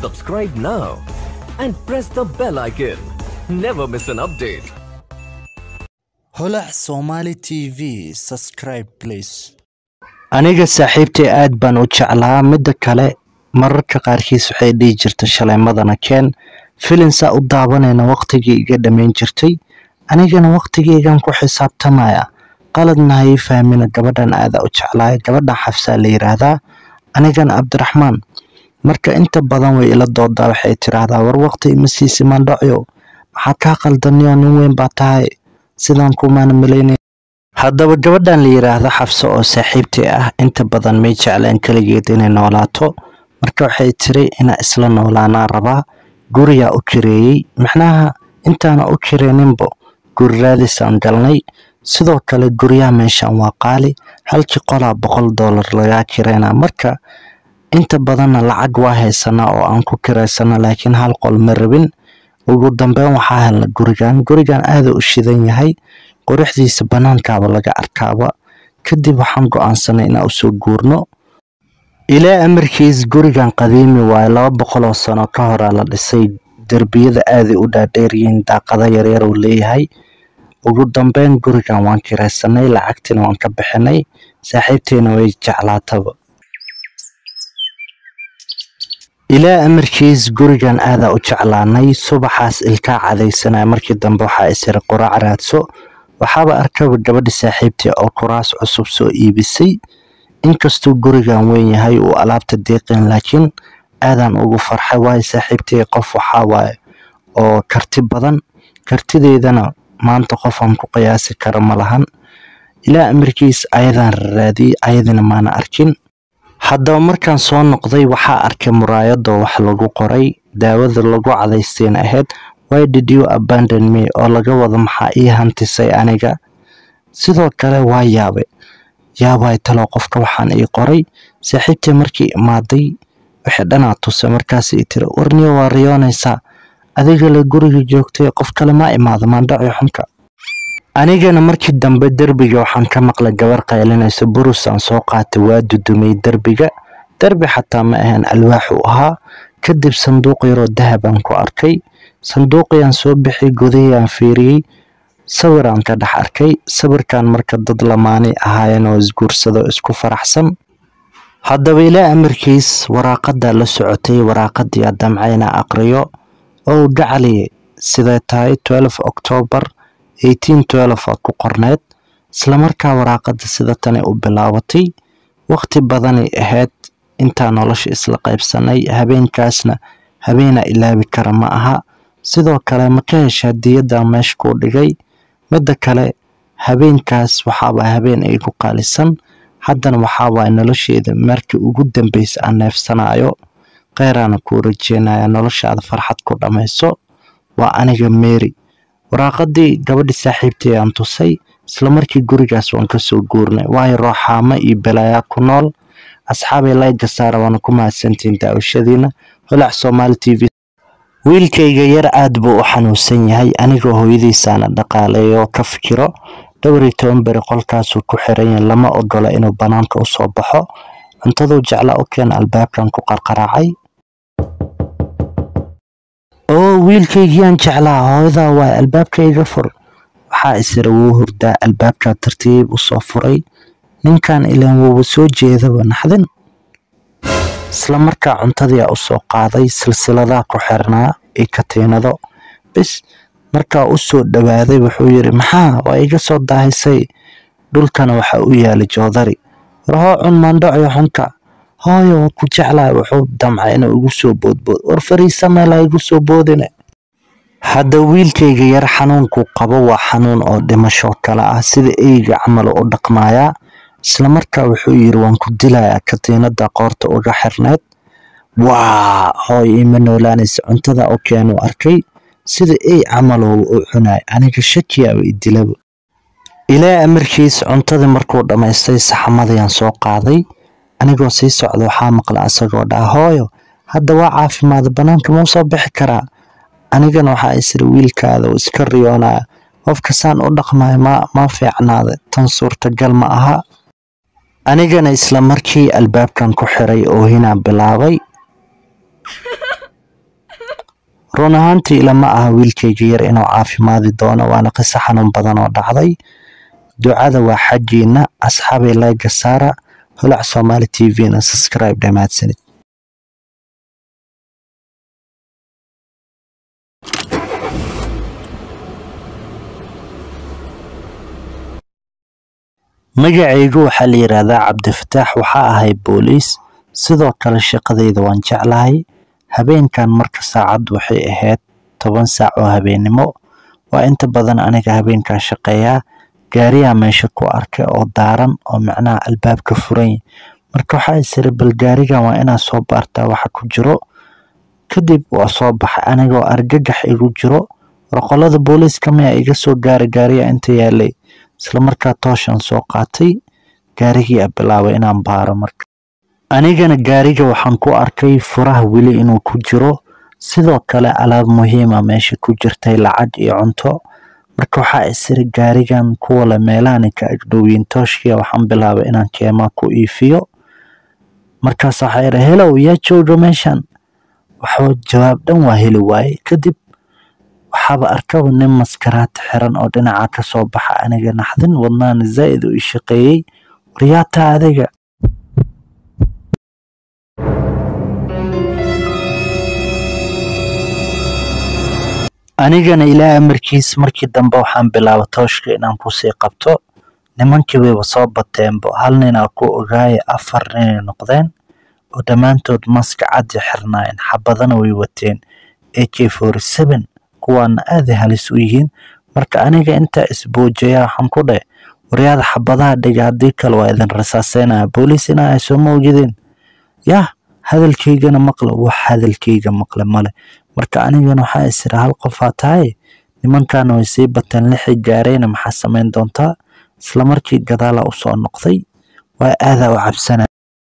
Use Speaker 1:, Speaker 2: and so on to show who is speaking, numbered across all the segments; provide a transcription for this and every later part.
Speaker 1: Subscribe now and press the bell icon. Never miss an update.
Speaker 2: holac somali t v subscribe please aniga saaxiibtay aad baan u jeclaa midda kale mararka qaarkiis waxay dhihi jirta shalaymadana keen filinsaa u daabanayna waqtigii iga dhammayn jirtay anigana waqtigeygan ku xisaabtamaya qaladna ha ii fahmina gabadhan aada u jeclaay gabadhan xafsaa la yiraahdaa anigan cabdiraxmaan marka inta badan way ila doodaa waxay tiraahdaa war waqti ima siisi mandhacyo maxaa kaa qaldaniyo nin weyn baa tahay sidaan kumaana malaynay haddaba gabadhan la yiraahdo xafso oo saaxiibtii ah inta badan may jeclaan keligeed inay noolaato marka waxay tiri inaa isla noolaanaa rabaa guriyaa u kireeyey macnaha intaana u kireeninbo guri raadisaan galnay sidoo kale guryaha meeshan waa qaali halkii qolaa boqol doolar lagaa kireynaa marka inta badanna lacag waa haysanaa oo aan ku kireysana laakiin hal qol ma rabin ugu dambeyn waxaa helna gurigan gurigan aada u shidan yahay quruxdiisa banaankaaba laga arkaaba kadib waxaan go-aansanay inaan usoo guurno ilaa amarkiis gurigan qadiimi waaye laba boqol oo sano ka horaa la dhisay derbiyada aaday u dhaadheeryihiin daaqada yaryar uu leeyahay ugu dambeyn gurigan waan kiraysanay lacagtina waan ka bixinay saaxiibteena way jeclaataba ilaa amarkiis gurigan aadaa u jeclaanay subaxaas ilkaa cadaysanaya markii dambe waxaa isiri quraac raadso waxaaba arkaba gabadhi saaxiibtii oo kuraas cusub soo iibisay inkastuu gurigan weyn yahay uu alaabta deeqeen laakiin aadaan ugu farxay waayo saaxiibtay qof waxaa waaye oo karti badan kartideydana maanta qofaan ku qiyaasi kara ma lahan ilaa amarkiis ayadaan raraadiyey ayadina maana arkin haddaba markaan soo noqday waxaa arkay muraayadoo wax lagu qoray daawada lagu cadaysteen ahayd why did you abandon me oo laga wado maxaa ii hantisay aniga sidoo kale waa yaabe yaabay talo qofka waxaan ii qoray saaxiibtay markii imaaday waxay dhanaa tusay markaas ii tiri warniyo waa riyoonaysaa adiga la guriga joogtay qof kale maa imaado maandhaci xunka anigana markii dambe derbiga waxaan ka maqlay gabar qaylinaysa burusaan soo qaatay waa dudumay derbiga derbi xataa ma ahayn alwaax u ahaa kadib sanduuq yaroo dahabaan ku arkay sanduuqiyaan soo bixiyay gudahiyaan fiiriyey sawiraan ka dhex arkay sawirkan marka dad lamaanay ahaayeen oo isguursado isku faraxsan haddaba ilaa amarkiis waraaqadaa la socotay waraaqadii damcayna aqriyo oo gacali siday tahay octoobar aa ku qorneed islamarkaa waraaqada sida tanay u bilaabatay waqti badanay ahayd intaa nolosha isla qaybsanay habeenkaasna habeena ilaabi kara ma aha sidoo kale ma ka hesha hadiyadda meesha kuu dhigay midda kale habeenkaas waxaaba habeen ay ku qaalisan haddana waxaawaay nolosheeda markii ugu dambeysa aan neefsanayo kheyraana kuu rajeynaya noloshaada farxad ku dhammayso waa aniga meeri waraaqadii gabadhi saaxiibtay aan tusay islamarkii gurigaas waan kasoo guurnay waayo rooxaamo iyo balaayaa ku nool asxaabay layga saara waana ku mahadsantiin daawashadiina holac somaali t v wiilkayga yar aad buu u xanuunsan yahay anigoo hooyadiisaana dhaqaaleeyo oo ka fikiro dhowr iyo toban beri qolkaasuu ku xiran yahay lama ogola inuu banaanka usoo baxo cuntaduu jeclaa u keena albaabkan ku qarqaraacay oo wiilkaygiyaan jeclaa hooyadaa waay albaabka iga fur waxaa isira wuu hurdaa albaabkaa tartiib usoo furay ninkan ilaan wuuba soo jeedaba naxdin isla markaa cuntadiia usoo qaaday silsiladaa ku xirnaa iyo katiinado bis markaa u soo dhowaaday wuxuu yidhi maxaa waa iga soo daahisay dhulkana waxaa u yaala joodari war hoo cun maandhacio xunka hooyo waa ku jeclaa wuxuu damcay inuu igu soo boodbood war fariisa meelaa igu soo boodine hadda wiilkayga yar xanuunkuu qabo waa xanuun oo dhimasho kale ah sida eyga camal u dhaqmayaa islamarkaa wuxuu yidhi waan ku dilayaa katiinada qoorta uga xirneed waa hooy ima noolaanaysa cuntada u keenuu arkay sida ey camaloo u cunay aniga shakiyaaba idilaba ilaa amarkiis cuntadii markuu dhammaystay saxamadayaan soo qaaday anigoo sii socda waxaa maqla asagoo dhaa hooyo hadda waa caafimaada banaanka mau soo bixi karaa anigana waxaa isiri wiilkaada uu iska riyoonaya qofka saan u dhaqmayo ma ma fiicnaada tan suurtagal ma aha anigana isla markii albaabkan ku xiray oo hinaa bilaabay run ahaantii ilama aha wiilkayga yar inuu caafimaadi doono waana qiso xanuun badan oo dhacday ducada waa xaggiina asxaabay layga saara holac soomaali t v-na subscribe dhammaadsanid magacaygu waxaa la yidhaahdaa cabdifataax waxaa ahay booliis sidoo kale shaqadayda waan jeclahay habeenkan marka saacaddu waxay ahayd toban saac oo habeennimo waa inta badan aniga habeenkaa shaqeeyaa gaariyaa meesha ku arkay oo daaran oo macnaha albaabka furan marka waxaa isiri bal gaarigan waa inaa soo baartaa waxa ku jiro kadib waa soo baxay anigoo argagax igu jiro warqolada booliiska miyaa iga soo gaara gaariya inta yaalay isla markaa tooshan soo qaatay gaarigii a bilaabay inaan baaro marka anigana gaariga waxaan ku arkay furaha weli inuu ku jiro sidoo kale alaab muhiima meesha ku jirtay lacag iyo cunto marka waxaa isiri gaarigan kuwale meelahani ka agdhowiin tooshkiya waxaan bilaabay inaan keemaa ku iifiyo markaas waxaa idha helow yaa jooga meeshan waxba jawaab dhan waa heli waaye kadib waxaaba arkaba nin maskaraad xiran oo dhinaca ka soo baxa aniga naxdin wadnaana zaa'id u ii shaqeeyey waryaataa adiga anigana ilaa amarkiis markii dambe waxaan bilaaba tooshka inaan kusii qabto nimankii wayba soo bateenbo hal ninaa ku ogaaya afar ninay noqdeen oo dhammaantood maska caddi xirnaayeen xabadana way wateen a k forty seven kuwaana aaday halis u yihiin marka aniga intaa isboojaya waxaan ku dheh waryaada xabadaha dhiga haddii kale waa idin rasaaseynaya booliis inaa ay soo moogideen yah hadalkaygana maqle wax hadalkayga maqle male marka anigana waxaa isira hal qofaa tahay nimankaana way sii bateen lixii gaarayna maxaa samayn doontaa isla markii gadaala u soo noqday waa aadaa u cabsana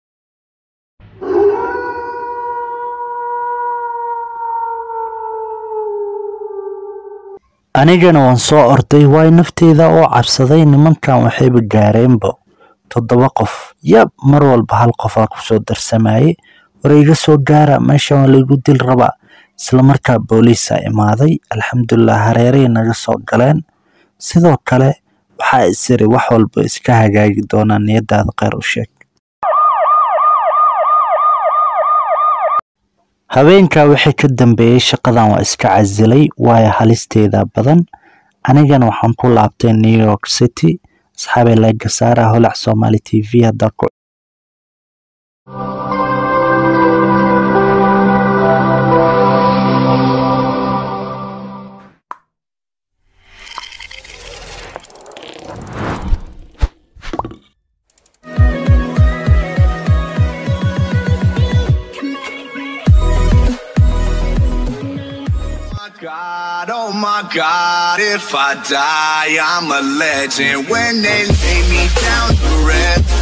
Speaker 2: anigana waan soo orday waay nafteyda oo cabsaday nimankan waxayba gaareenbo toddoba qof yab mar walba hal qofaa kusoo darsamayey war iga soo gaara meeshan waa laygu dil rabaa isla markaa booliisaa imaaday alxamdulilah hareeray naga soo galeen sidoo kale waxaa isiri wax walba iska hagaagi doonaa niyadaada kheyr u sheeg habeenkaa wixii ka dambeeyey shaqadan waa iska casilay waayo halisteeda badan anigana waxaan ku laabtay new york city asxaabay layga saara holac somaali t v haddaa ku
Speaker 3: God, oh my God, if I die, I'm a legend. When they lay me down to rest,